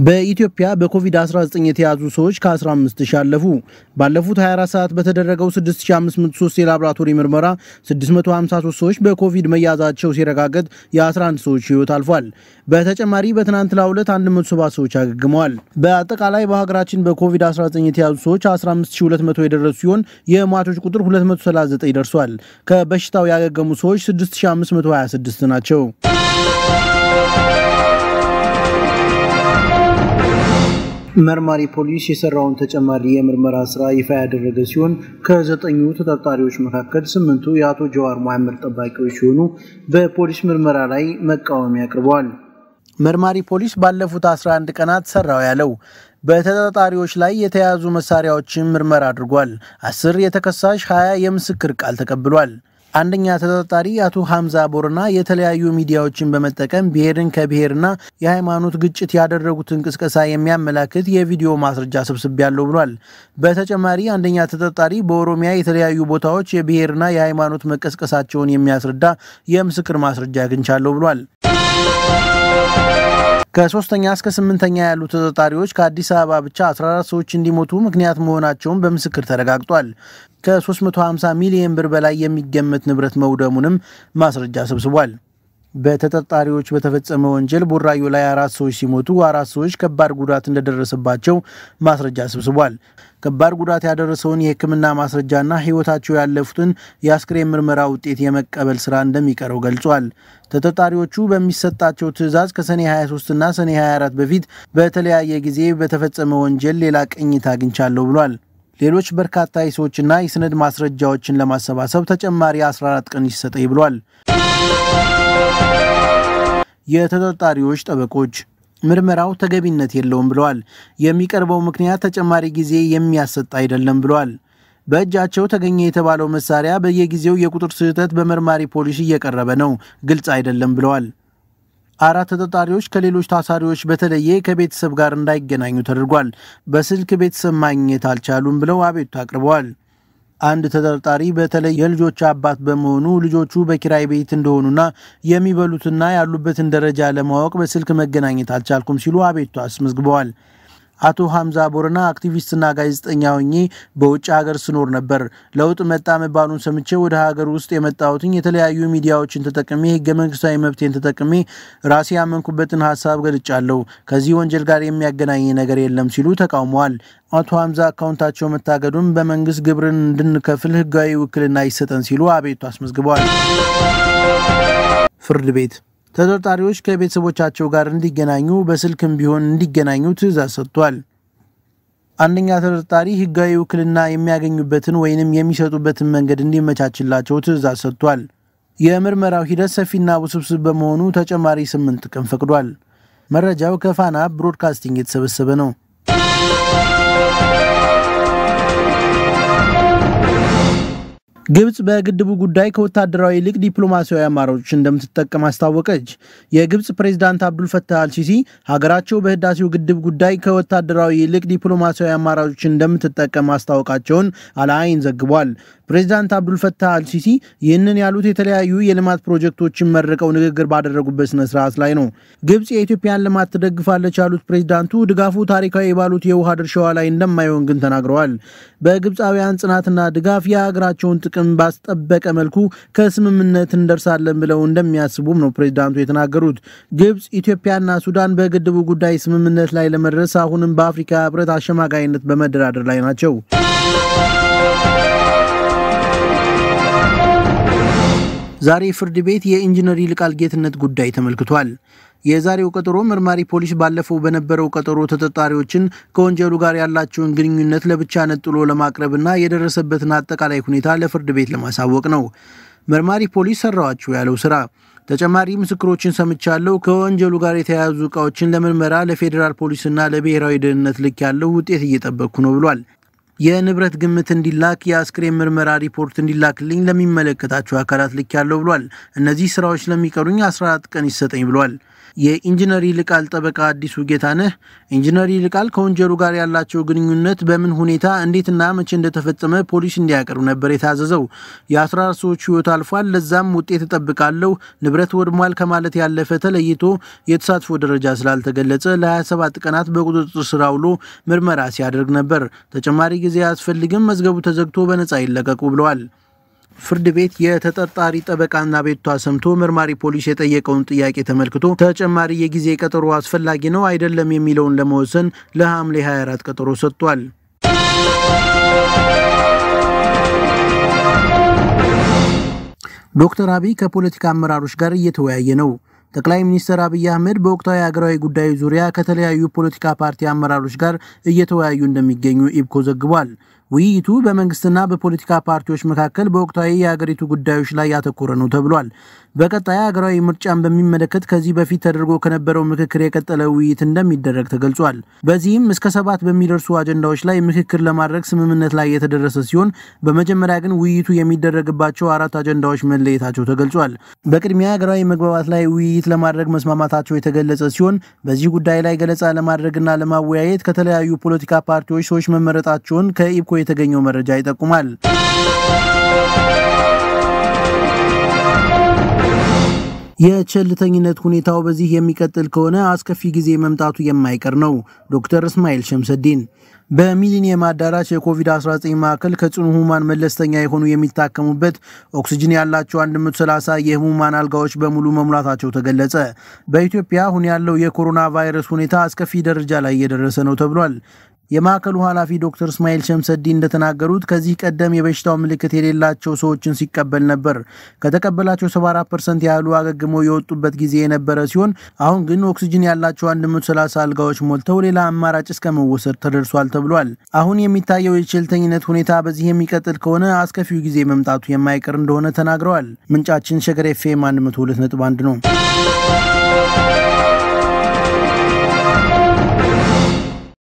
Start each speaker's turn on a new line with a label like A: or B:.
A: በኢትዮጵያ በኮቪድ-19 የተያዙ ሰዎች ከ15 ሺህ አለፉ። ባለፉት 24 ሰዓት በተደረገው 6503 የላቦራቶሪ ምርመራ 653 ሰዎች በኮቪድ መያዛቸው ሲረጋገጥ የ11 ሰዎች ሕይወት አልፏል። በተጨማሪ በትናንትናው ዕለት 170 ሰዎች አገግመዋል። በአጠቃላይ በሀገራችን በኮቪድ-19 የተያዙ ሰዎች 15200 የደረሱ ሲሆን የሟቾች ቁጥር 239 ደርሷል። ከበሽታው ያገገሙ ሰዎች 6526 ናቸው። መርማሪ ፖሊስ የሰራውን ተጨማሪ የምርመራ ስራ ይፋ ያደረገ ሲሆን ከዘጠኙ ተጠርጣሪዎች መካከል ስምንቱ የአቶ ጀዋር መሐመድ ጠባቂዎች ሲሆኑ በፖሊስ ምርመራ ላይ መቃወሚያ አቅርበዋል። መርማሪ ፖሊስ ባለፉት 11 ቀናት ሰራው ያለው በተጠርጣሪዎች ላይ የተያዙ መሳሪያዎችን ምርመራ አድርጓል። አስር የተከሳሽ 20 የምስክር ቃል ተቀብሏል። አንደኛ ተጠርጣሪ አቶ ሐምዛ ቦርና የተለያዩ ሚዲያዎችን በመጠቀም ብሔርን ከብሔርና የሃይማኖት ግጭት ያደረጉትን ቅስቀሳ የሚያመላክት የቪዲዮ ማስረጃ ስብስብ ያለው ብሏል። በተጨማሪ አንደኛ ተጠርጣሪ በኦሮሚያ የተለያዩ ቦታዎች የብሔርና የሃይማኖት መቀስቀሳቸውን የሚያስረዳ የምስክር ማስረጃ አግኝቻለሁ ብሏል። ከሶስተኛ እስከ ስምንተኛ ያሉ ተጠርጣሪዎች ከአዲስ አበባ ብቻ 14 ሰዎች እንዲሞቱ ምክንያት መሆናቸውን በምስክር ተረጋግጧል። ከ350 ሚሊዮን ብር በላይ የሚገመት ንብረት መውደሙንም ማስረጃ ሰብስቧል። በተጠርጣሪዎች በተፈጸመ ወንጀል ቡራዮ ላይ አራት ሰዎች ሲሞቱ አራት ሰዎች ከባድ ጉዳት እንደደረሰባቸው ማስረጃ ሰብስቧል። ከባድ ጉዳት ያደረሰውን የሕክምና ማስረጃና ሕይወታቸው ያለፉትን የአስክሬን ምርመራ ውጤት የመቀበል ስራ እንደሚቀረው ገልጿል። ተጠርጣሪዎቹ በሚሰጣቸው ትዕዛዝ ከሰኔ 23 እና ሰኔ 24 በፊት በተለያየ ጊዜ በተፈጸመ ወንጀል ሌላ ቅኝት አግኝቻለሁ ብሏል። ሌሎች በርካታ የሰዎችና የሰነድ ማስረጃዎችን ለማሰባሰብ ተጨማሪ 14 ቀን ይሰጠኝ ብሏል። የተጠርጣሪዎች ጠበቆች ምርመራው ተገቢነት የለውም ብለዋል። የሚቀርበው ምክንያት ተጨማሪ ጊዜ የሚያሰጥ አይደለም ብለዋል። በእጃቸው ተገኘ የተባለው መሳሪያ በየጊዜው የቁጥር ስህተት በመርማሪ ፖሊስ እየቀረበ ነው፣ ግልጽ አይደለም ብለዋል። አራት ተጠርጣሪዎች ከሌሎች ታሳሪዎች በተለየ ከቤተሰብ ጋር እንዳይገናኙ ተደርጓል። በስልክ ቤተሰብ ማግኘት አልቻሉም ብለው አቤቱታ አቅርበዋል። አንድ ተጠርጣሪ በተለይ የልጆች አባት በመሆኑ ልጆቹ በኪራይ ቤት እንደሆኑና የሚበሉትና ያሉበትን ደረጃ ለማወቅ በስልክ መገናኘት አልቻልኩም ሲሉ አቤቱታ አስመዝግበዋል። አቶ ሐምዛ ቦረና አክቲቪስትና ጋዜጠኛ ሆኜ በውጭ ሀገር ስኖር ነበር። ለውጥ መጣ መባሉን ሰምቼ ወደ ሀገር ውስጥ የመጣሁትኝ የተለያዩ ሚዲያዎችን ተጠቅሜ ህገ መንግስታዊ መብቴን ተጠቅሜ ራሴ ያመንኩበትን ሀሳብ ገልጫለሁ። ከዚህ ወንጀል ጋር የሚያገናኝ ነገር የለም ሲሉ ተቃውመዋል። አቶ ሐምዛ አካውንታቸው መታገዱን በመንግስት ግብርን እንድንከፍል ህጋዊ ውክልና ይሰጠን ሲሉ አቤቱ አስመዝግበዋል። ፍርድ ቤት ተጠርጣሪዎች ከቤተሰቦቻቸው ጋር እንዲገናኙ በስልክም ቢሆን እንዲገናኙ ትዕዛዝ ሰጥቷል። አንደኛ ተጠርጣሪ ህጋዊ ውክልና የሚያገኙበትን ወይንም የሚሰጡበትን መንገድ እንዲመቻችላቸው ትዕዛዝ ሰጥቷል። የምርመራው ሂደት ሰፊና ውስብስብ በመሆኑ ተጨማሪ ስምንት ቀን ፈቅዷል። መረጃው ከፋና ብሮድካስቲንግ የተሰበሰበ ነው። ግብጽ በግድቡ ጉዳይ ከወታደራዊ ይልቅ ዲፕሎማሲያዊ አማራጮች እንደምትጠቀም አስታወቀች። የግብጽ ፕሬዝዳንት አብዱል ፈታህ አልሲሲ ሀገራቸው በህዳሴው ግድብ ጉዳይ ከወታደራዊ ይልቅ ዲፕሎማሲያዊ አማራጮች እንደምትጠቀም ማስታወቃቸውን አልአይን ዘግቧል። ፕሬዝዳንት አብዱል ፈታህ አልሲሲ ይህንን ያሉት የተለያዩ የልማት ፕሮጀክቶችን መርቀው ንግግር ባደረጉበት ስነ ስርዓት ላይ ነው። ግብጽ የኢትዮጵያን ልማት ትደግፋለች ያሉት ፕሬዝዳንቱ ድጋፉ ታሪካዊ ባሉት የውሃ ድርሻዋ ላይ እንደማይሆን ግን ተናግረዋል። በግብፃውያን ጽናትና ድጋፍ የሀገራቸውን ጥቅም ባስጠበቀ መልኩ ከስምምነት እንደርሳለን ብለው እንደሚያስቡም ነው ፕሬዝዳንቱ የተናገሩት። ግብጽ፣ ኢትዮጵያና ሱዳን በግድቡ ጉዳይ ስምምነት ላይ ለመድረስ አሁንም በአፍሪካ ህብረት አሸማጋይነት በመደራደር ላይ ናቸው። ዛሬ ፍርድ ቤት የኢንጂነር ይልቃል ጌትነት ጉዳይ ተመልክቷል። የዛሬው ቀጠሮ መርማሪ ፖሊስ ባለፈው በነበረው ቀጠሮ ተጠርጣሪዎችን ከወንጀሉ ጋር ያላቸውን ግንኙነት ለብቻ ነጥሎ ለማቅረብና የደረሰበትን አጠቃላይ ሁኔታ ለፍርድ ቤት ለማሳወቅ ነው። መርማሪ ፖሊስ ሰራዋቸው ያለው ስራ ተጨማሪ ምስክሮችን ሰምቻለሁ፣ ከወንጀሉ ጋር የተያያዙ እቃዎችን ለምርመራ ለፌዴራል ፖሊስና ለብሔራዊ ደህንነት ልክ ያለው ውጤት እየጠበቅኩ ነው ብሏል። የንብረት ግምት እንዲላክ የአስክሬን ምርመራ ሪፖርት እንዲላክልኝ ለሚመለከታቸው አካላት ልክ ያለው ብሏል። እነዚህ ስራዎች ለሚቀሩኝ 14 ቀን ይሰጠኝ ብሏል። የኢንጂነር ይልቃል ጠበቃ አዲሱ ጌታነህ ኢንጂነር ይልቃል ከወንጀሉ ጋር ያላቸው ግንኙነት በምን ሁኔታ እንዴትና መቼ እንደተፈጸመ ፖሊስ እንዲያቀርብ ነበር የታዘዘው። የ14 ሰዎች ህይወት አልፏል፣ ለዛም ውጤት እጠብቃለሁ፣ ንብረት ወድሟል ከማለት ያለፈ ተለይቶ የተሳትፎ ደረጃ ስላልተገለጸ ለ27 ቀናት በቁጥጥር ስር አውሎ ምርመራ ሲያደርግ ነበር። ተጨማሪ ጊዜ አያስፈልግም፣ መዝገቡ ተዘግቶ በነፃ ይለቀቁ ብለዋል። ፍርድ ቤት የተጠርጣሪ ጠበቃና ቤቷ ሰምቶ መርማሪ ፖሊስ የጠየቀውን ጥያቄ ተመልክቶ ተጨማሪ የጊዜ ቀጠሮ አስፈላጊ ነው አይደለም የሚለውን ለመወሰን ለሐምሌ 24 ቀጠሮ ሰጥቷል። ዶክተር አብይ ከፖለቲካ አመራሮች ጋር እየተወያየ ነው። ጠቅላይ ሚኒስትር አብይ አህመድ በወቅታዊ ሀገራዊ ጉዳዮች ዙሪያ ከተለያዩ ፖለቲካ ፓርቲ አመራሮች ጋር እየተወያዩ እንደሚገኙ ኢብኮ ዘግቧል። ውይይቱ በመንግስትና በፖለቲካ ፓርቲዎች መካከል በወቅታዊ የሀገሪቱ ጉዳዮች ላይ ያተኮረ ነው ተብሏል። በቀጣይ ሀገራዊ ምርጫን በሚመለከት ከዚህ በፊት ተደርጎ ከነበረው ምክክር የቀጠለ ውይይት እንደሚደረግ ተገልጿል። በዚህም እስከ ሰባት በሚደርሱ አጀንዳዎች ላይ ምክክር ለማድረግ ስምምነት ላይ የተደረሰ ሲሆን በመጀመሪያ ግን ውይይቱ የሚደረግባቸው አራት አጀንዳዎች መለየታቸው ተገልጿል። በቅድሚያ ሀገራዊ መግባባት ላይ ውይይት ለማድረግ መስማማታቸው የተገለጸ ሲሆን በዚህ ጉዳይ ላይ ገለጻ ለማድረግና ለማወያየት ከተለያዩ ፖለቲካ ፓርቲዎች ሰዎች መመረጣቸውን ከኢብኮ የተገኘው መረጃ ይጠቁማል። የቸልተኝነት ሁኔታው በዚህ የሚቀጥል ከሆነ አስከፊ ጊዜ መምጣቱ የማይቀር ነው። ዶክተር እስማኤል ሸምሰዲን በሚሊኒየም አዳራሽ የኮቪድ-19 ማዕከል ከጽኑ ህሙማን መለስተኛ የሆኑ የሚታከሙበት ኦክስጅን ያላቸው 130 የህሙማን አልጋዎች በሙሉ መሙላታቸው ተገለጸ። በኢትዮጵያ አሁን ያለው የኮሮና ቫይረስ ሁኔታ አስከፊ ደረጃ ላይ እየደረሰ ነው ተብሏል። የማዕከሉ ኃላፊ ዶክተር እስማኤል ሸምሰዲ እንደተናገሩት ከዚህ ቀደም የበሽታው ምልክት የሌላቸው ሰዎችን ሲቀበል ነበር። ከተቀበላቸው 74 ፐርሰንት ያህሉ አገግመው የወጡበት ጊዜ የነበረ ሲሆን አሁን ግን ኦክስጅን ያላቸው 130 አልጋዎች ሞልተው ሌላ አማራጭ እስከ መወሰድ ተደርሷል ተብሏል። አሁን የሚታየው የቸልተኝነት ሁኔታ በዚህ የሚቀጥል ከሆነ አስከፊው ጊዜ መምጣቱ የማይቀር እንደሆነ ተናግረዋል። ምንጫችን ሸገር ኤፍ ኤም 102.1 ነው።